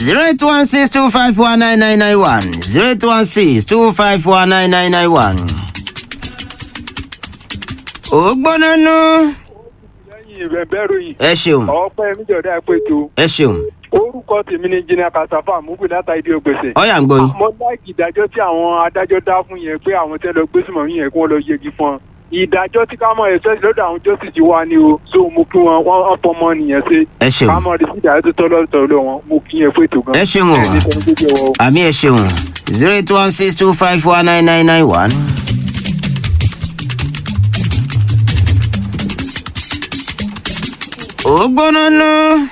zero eight one six two five one nine nine nine one zero eight one six two five one nine nine nine one. ó gbóná nú. lẹ́yìn ìbẹ̀bẹ̀rù yìí ẹ ṣeun ọ̀pẹ́ níjọ̀dá péjọ ẹ ṣeun orúkọ tèmi ni jìnnà kàṣàfà múgbì láta ìdí ògbèsè. ọyà ń gbọ́ yín. mo láìkì ìdájọ́ tí àwọn adájọ́ dá fún yẹn pé àwọn tẹ́ lọ gbé sùnmọ̀ yẹn kí wọ́n lọ yẹgi fún ọ. ìdájọ́ tí ká mọ̀ ẹ̀sẹ̀ lọ́dọ̀ àwọn justice wa ni o so mo kí wọn wọ́n wọ́n fọmọ nìyẹn ṣe. ẹ ṣeun ká mọ̀ rìsí ìdájọ́ tó tọ́lọ́ tọ́lọ́ wọn mo kí yẹn fún ètò gan. ẹ ṣeun o ẹni tẹ́ni tó jẹ́ wọ o. àmì ẹ ṣeun zero eight one six two five one nine nine nine one. ó gbóná nú.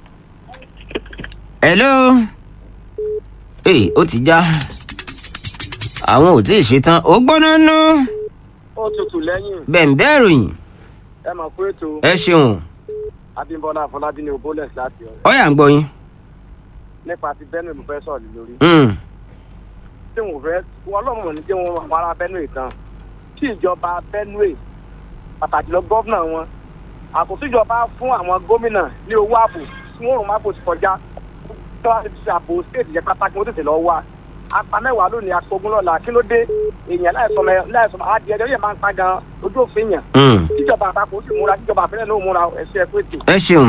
hello. ee ó ti já àwọn ò tí ì ṣetán ó gbóná nú. ó tutù lẹ́yìn bẹ̀ǹbẹ̀ ròyìn ẹ mọ̀ pé ètò ẹ ṣeun abímbọ́lá afọlábí ní oboles láti ọ̀rẹ́ ọyà ń gbọ́ yín. nípa ti benue mo fẹ́ sọ̀rọ̀ lé lórí Mm, tí wọn fẹ́ wọn lọ́mọ ní tí wọn àwọn ará benue tán tí ìjọba benue pàtàkì lọ gọ́fúnà wọn àkóso ìjọba fún àwọn gómìnà ní owó ààbò tí wọn rò má bò sí kọjá tí wọn ti ààbò stéètì yẹn pátákì wọn tètè lọ wá apá mẹ́wàá lónìí apogún lọ́la kí ló dé èèyàn láìsọmọ láìsọmọ adìẹ ẹjọ́ yẹn máa ń pa gan ojú òfin yàn mm. tíjọba àpapọ̀ ó sì múra tíjọba àfẹ́lẹ́ ló múra ẹ̀ṣẹ̀ ẹ̀kú ètò. ẹ ṣeun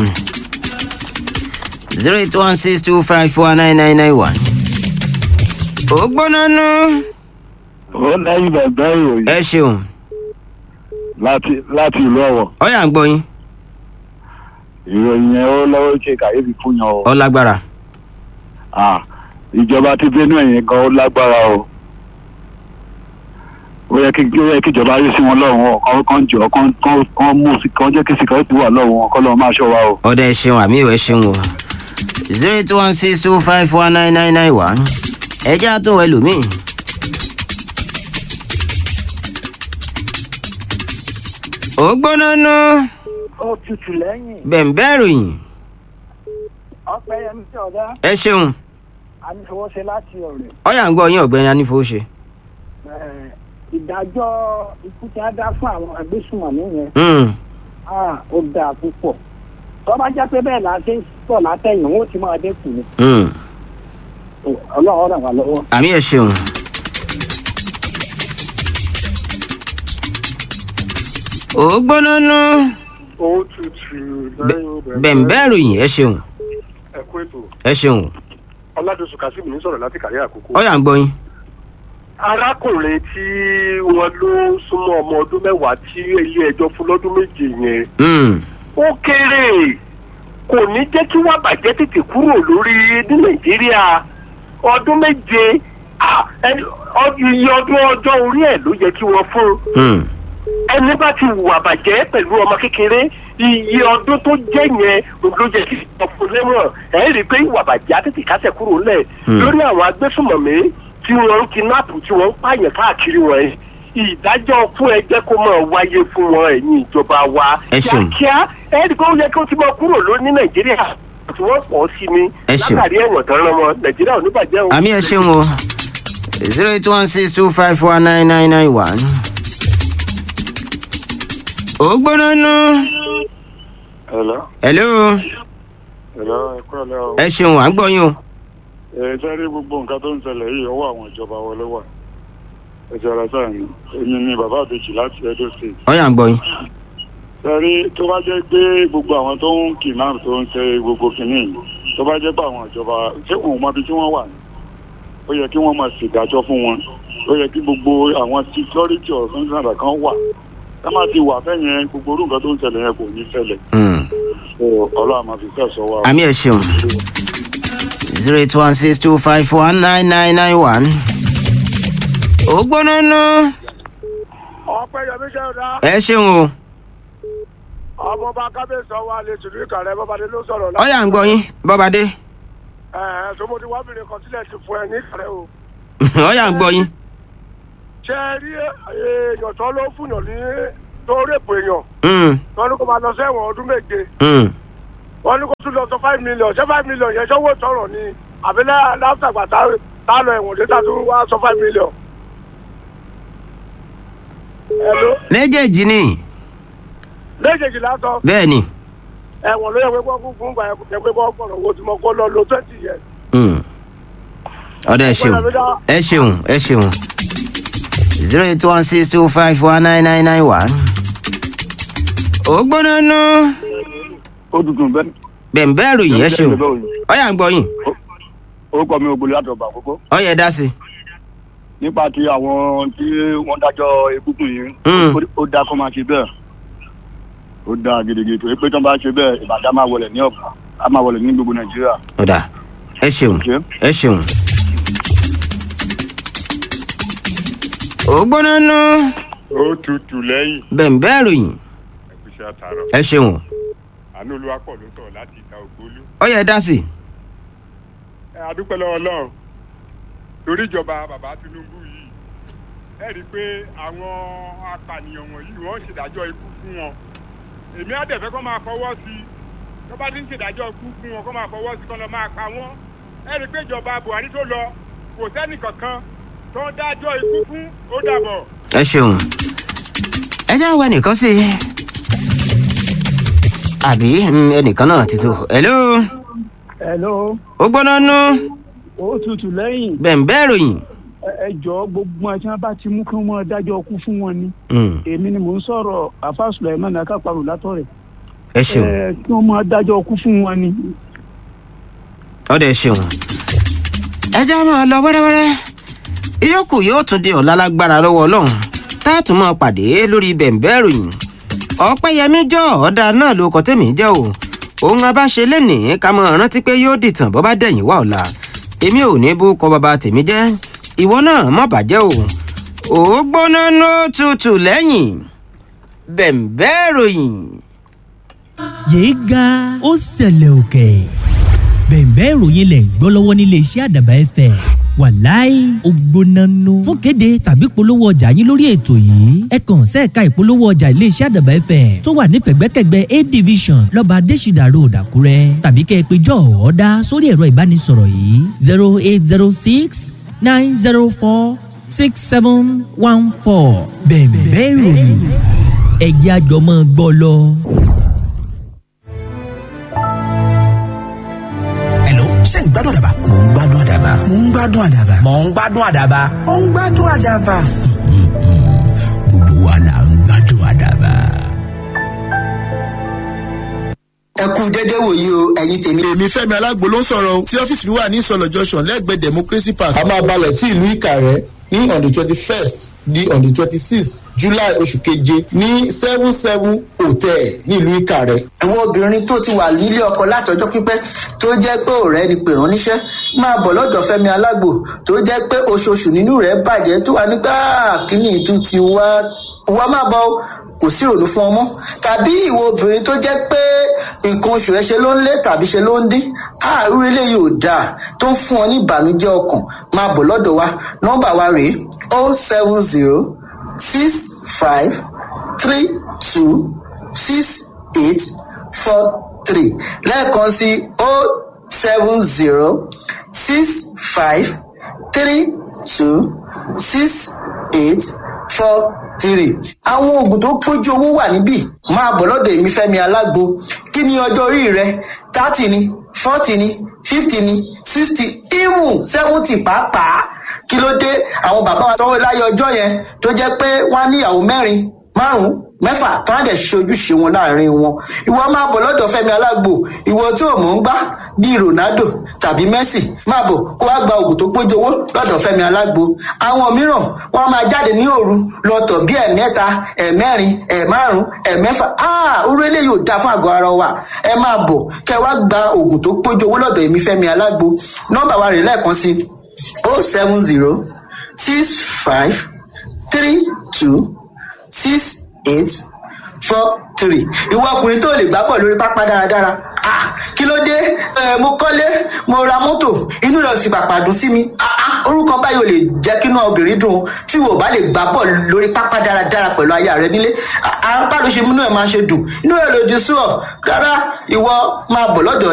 zero eight one six two five four nine nine nine one. ó gbóná nú. ó lẹ́yìn bẹ̀bẹ̀ ìròyìn ẹ ṣeun láti láti ìlú ọ̀wọ̀ ọyà ń gbọ́ yín ìròyìn yẹn ó lọ́wọ́ ṣe kàyéfì fún yan o ọ lágbára Ah, ìjọba ti benue yẹn gan ó lágbára o ó yẹ kí ó yẹ kí ìjọba rí sí wọn lọ́rùn o kán kán jọ kán kán kán mú sí kán jẹ́ kí sìkọ́rẹ́tì wà lọ́rùn wọn kán lọ́ọ́ máa ṣọ́ wa o. ọdẹ ẹ ṣeun àmì ìwẹ ṣeun o zero eight one six two five four nine nine nine one ẹ jẹ́ àtúnwò ẹlòmíì. ó gbóná nú ó tutù lẹ́yìn bẹ̀ǹbẹ̀ ròyìn ọpẹ́ yẹn tí ọ̀dá ẹ ṣeun ànífọwọ́ṣe láti ọ̀rẹ́ ọyà ń gbọ́ yín ọ̀gbẹ́ni anífowóṣe. ìdájọ́ ikú tí a dá fún àwọn agbésùnmọ̀mí yẹn Mm, ah, ó dáa púpọ̀ tó bá jẹ́ pé bẹ́ẹ̀ la ṣe ń pọ̀ látẹ̀yìn wọn ó ti máa dínkù ni mm. ọlọ́run ràn wá lọ́wọ́. àmì ẹ ṣeun. ó gbóná nú ó tutù lẹ́yìn bẹ̀ǹbẹ̀ ròyìn ẹ ṣeun ẹ̀kú ètò ẹ ṣeun ọládùsù kazeem ní sọ̀rọ̀ láti kàrí àkókò. ọyà ń gbọ́ yín. arákùnrin tí wọ́n ló súnmọ́ ọmọ ọdún mẹ́wàá tí ilé ẹjọ́ fún lọ́dún méje yẹn Mm, ó kéré kò ní jẹ́ kí wọ́n bàjẹ́ tètè kúrò lórí ní nàìjíríà ọdún méje ah, ẹni- ọ- iye ọdún ọjọ́ orí ẹ̀ ló yẹ kí wọ́n fún mm. ẹni bá ti hùwà bàjẹ́ pẹ̀lú ọmọ kékeré iye ọdún tó jẹ́ yẹn ló yẹ kí wọ́n fún lẹ́wọ̀n ẹ̀ rí i pé ìwà bàjẹ́ á tètè kásẹ̀ kúrò lẹ̀ Hmm. lórí àwọn agbésùnmọ̀mí tí wọ́n ń kidnapu tí wọ́n ń pààyàn káàkiri wọ̀nyí ìdájọ́ fún ẹjẹ́ kó máa wáyé fún wọn ẹ̀yìn ìjọba wa Ẹ ṣeun. kíákíá ẹ̀ rí i pé ó yẹ kí ó ti máa kúrò lórí ní nàìjíríà tí wọ́n pọ̀ sí ni Ẹ ṣeun. látàrí ẹ̀wọ̀n tán rán wọn nàìjíríà ò ní bàjẹ́ o. àmì ẹ ṣeun o zero eight one six two five four nine nine nine one. ó gbóná nú. hello hello hello ẹ kúrò lẹ́ o. ẹ ṣeun à ń gbọ́ yín o. ẹ sẹ́rí gbogbo nǹkan tó ń ṣẹlẹ̀ yìí ọwọ́ àwọn ìjọba wọlé wà ẹ̀jẹ̀ ọ̀rọ̀ sáà ni èmi ni bàbá àbèjì láti edo state. ọyà ń gbọ́ yín. sẹ́rí tó bá jẹ́ pé gbogbo àwọn tó ń kidnap tó ń ṣe gbogbo kìíní yìí tó bá jẹ́ pé àwọn ìjọba ṣé wọn ò mọ ibi tí wọ́n wà ní ó yẹ kí wọ́n máa ṣèdájọ́ fún wọn ó yẹ kí gbogbo àwọn security organization kan wà ẹ má ti wà fẹ́yẹn gbogbo orú nǹkan tó ń ṣẹlẹ̀ yẹn kò ní ṣẹlẹ̀ Mm. so ọlọ́run máa fi fẹ́ sọ wa. àmì ẹ ṣeun zero eight one six two five four nine nine nine one. ó gbóná nú. ọpẹ́ yọmí jẹ́ ọ̀dà ẹ ṣeun o. ọmọọba kábíyèsí ọwọ́ alẹ́ tìlú ìkàrẹ́ bọ́badé ló sọ̀rọ̀ ọyà ń gbọ́ yín bọ́badé. ẹ̀ sọmọdé wábìnrin kan sílẹ̀ ti fún ẹ ní ìkàrẹ́ o. ọyà ń gbọ́ yín. ṣé ẹ rí èèyàn tó ló fúnyàn ní tó rèpò èèyàn Mm, wọn ní kó máa lọ sẹ́wọ̀n ọdún méje mm. wọn ní kó tún lọ sọ five million ṣé five million yẹn ṣọwọ́ tọrọ ni àbí láfàgbà tá a lọ ẹ̀wọ̀n dé tá a tún wá sọ five million. Hello? méjèèjì ni méjèèjì látọ̀ bẹ́ẹ̀ ni. ẹ̀wọ̀n ló yẹ pé wọ́n kún fún gbà yẹ pé wọ́n gbọ̀rọ̀ wo tí mo kọ́ lọ lo twenty years Hmm. ọ̀dọ̀ ẹ ṣeun ẹ ṣeun ẹ ṣeun zero eight one six two five one nine nine nine one. ó gbóná nú ó dùdùn bẹ́ẹ̀. bẹ̀ǹbẹ́ ròyìn ẹ ṣeun ọ̀yà ń gbọ́ yín orúkọ mi ògbólé àtọ̀gbà àkókò ọ̀yà dá sí. nípa ti àwọn tí wọ́n dájọ́ egungun yìí Mm. ó- ó dáa kó máa ṣe bẹ́ẹ̀ ó dáa gidigidi torí pé tí wọ́n bá ṣe bẹ́ẹ̀ ìbàdàn máa wọlé ní ọ̀pọ̀ á máa wọlé ní gbogbo nàìjíríà. ọ̀dà ẹ ṣeun Okay. ẹ ṣeun. ó gbóná nú ó tutù lẹ́yìn bẹ̀ǹbẹ́ ròyìn ẹ̀kúṣẹ́ àtàrọ̀ ẹ ṣeun àánú olúwapọ̀ ló sọ̀rọ̀ láti ìta ògbólú. ọ̀yà dá sí. ẹ adúpẹ́ lọ́wọ́ ọlọ́run torí ìjọba bàbá tinubu yìí ẹ rí i pé àwọn apànìyàn wọ̀nyí wọ́n ń ṣèdájọ́ ikú fún wọn èmi á dẹ̀ fẹ́ kó máa fọwọ́ sí i tó bá ti ń ṣèdájọ́ ikú fún wọn kó máa fọwọ́ sí i kó lọ máa pa wọ́n ẹ rí i pé ìjọba buhari tó lọ kò sẹ́nì kankan tó ń dájọ́ ikú fún ó dàbọ̀. ẹ ṣeun ẹ jẹ́ àwọn ẹnìkan sí i àbí mm, ẹnìkan náà ti tó hello hello ó gbóná nú ó tutù lẹ́yìn bẹ̀ǹbẹ́ ròyìn ẹ- ẹ jọ gbogbo ẹ tí wọn bá ti mú kí wọn dájọ́ kú fún wọn ni Mm, èmi ni mò ń sọ̀rọ̀ afa sulaiman akápàrọ látọ̀rẹ̀ ẹ ṣeun ẹ kí wọn máa dájọ́ kú fún wọn ni. ọ̀dà ẹ ṣeun ẹ jẹ́ máa lọ wẹ́rẹ́wẹ́rẹ́ ìyókù yóò tún di ọ̀la lágbára lọ́wọ́ ọlọ́run tá a tún máa pàdé lórí bẹ̀ǹbẹ́ ròyìn ọ̀pẹ́yẹmí jọ ọ̀dà náà ló kọ́ tèmi jẹ́ o òun abáṣe lénìí ká mọ̀ rántí pé yóò dìtàn bọ́ bá dẹ̀yìn wá ọ̀la èmi ò ní bú kọ bàbá tèmi jẹ́ ìwọ náà má bàjẹ́ o ò gbóná nó tutù lẹ́yìn bẹ̀ǹbẹ́ ròyìn. yéé ga ó ṣẹlẹ̀ òkè bẹ̀ẹ̀bẹ́ ìròyìn lẹ̀ ń gbọ́ lọ́wọ́ nílé iṣẹ́ àdàbà ẹ̀fẹ̀ wàláì ògbónánú fún kéde tàbí polówó ọjà yín lórí ètò yìí ẹ kàn sẹ́ẹ̀ka ìpolówó ọjà ilé iṣẹ́ àdàbà ẹ̀fẹ̀ tó wà ní pẹ̀gbẹ́kẹ̀gbẹ́ a division lọ́ba adésìdà road àkúrẹ́ tàbí kẹ́ ẹ pé jọ́ ọ̀ọ́dá sórí ẹ̀rọ ìbánisọ̀rọ̀ yìí zero eight zero six nine zero four six seven one four bẹ̀ẹ̀bẹ́ ìròyìn ẹ̀jẹ̀ àjọmọ́ gbọ́ lọ. Hello, ṣé ń gbádùn àdàbà? Mò ń gbádùn àdàbà. Mò ń gbádùn àdàbà. Mò ń gbádùn àdàbà. Mò ń gbádùn àdàbà. Gbogbo wa là ń gbádùn àdàbà. ẹ kú dédé wòye o ẹ̀yin tèmi. èmi fẹ́mi alágbo ló ń sọ̀rọ̀ o tí ọ́fíìsì mi wà ní ìsọ̀lọ̀ junction lẹ́gbẹ̀ẹ́ democracy park. a máa balẹ̀ sí ìlú ìkàrẹ́ ní on the twenty first di on the twenty sixth july oṣù keje ní seven seven hotel ní ìlú ìkàrẹ́. àwọn obìnrin tó ti wà nílé ọkọ látọjọ́ pípẹ́ tó jẹ́ pé ọ̀rẹ́ ni pè rán níṣẹ́ máa bọ̀ lọ́dọ̀ fẹ́mi alágbo tó jẹ́ pé oṣooṣù nínú rẹ̀ bàjẹ́ tó wà nígbà kíní ìtú ti wá wá má bọ̀ o, kò sí ìrònú fún ọmọ tàbí ìwọ obìnrin tó jẹ́ pé nǹkan oṣù ẹ ṣe ló ń lé tàbí ṣe ló ń dín àárú eléyìí ò dáa tó ń fún ọ ní ìbànújẹ́ ọkàn máa bọ̀ lọ́dọ̀ wa nọ́mbà wa rèé o seven zero six five three two six eight four three lẹ́ẹ̀kan sí o seven zero six five three two six eight four three. àwọn oògùn tó pójú owó wà níbí máa bọ̀ lọ́dọ̀ èmi fẹ́mi alágbo kí ni ọjọ́ orí rẹ thirty ni forty ni fifty ni sixty even seventy pàápàá kí ló dé àwọn bàbá wa tọwọ́ láyé ọjọ́ yẹn tó jẹ́ pé wọ́n á níyàwó mẹ́rin márùn mẹ́fà tó á dẹ̀ ṣe ojúṣe wọn láàrin wọn ìwọ máa bọ̀ lọ́dọ̀ fẹ́mi alágbo ìwọ tó mọ̀ ń gbá bíi ronaldo tàbí messi máa bọ̀ kó wá gba oògùn tó péjọ owó lọ́dọ̀ fẹ́mi alágbo àwọn mìíràn wọ́n á máa jáde ní òru lọ́tọ̀ bíi ẹ̀mẹ́ta ẹ̀mẹ́rin ẹ̀márùn ẹ̀mẹ́fà áà orú eléyìí ò dáa fún àgọ́ ara wa ẹ máa bọ̀ kẹ́ wá gba oògùn tó péjọ owó lọ́dọ̀ èmi fẹ́mi alágbo nọ́mbà wa rè lẹ́ẹ̀kan sí o seven zero six five three two six eight four three ìwọ ọkùnrin tó lè gbá pọ̀ lórí pápá dáradára ah kí ló dé ẹ mo kọ́lé mo ra mọ́tò inú rẹ̀ sì pàpà dùn sí mi ah ah orúkọ báyìí ò lè jẹ́ kínú obìnrin dùn tí wò bá lè gbá pọ̀ lórí pápá dáradára pẹ̀lú aya rẹ nílé apá ló ṣe múnú ẹ̀ máa ṣe dùn inú rẹ̀ lòdì sí ọ rárá ìwọ máa bọ̀ lọ́dọ̀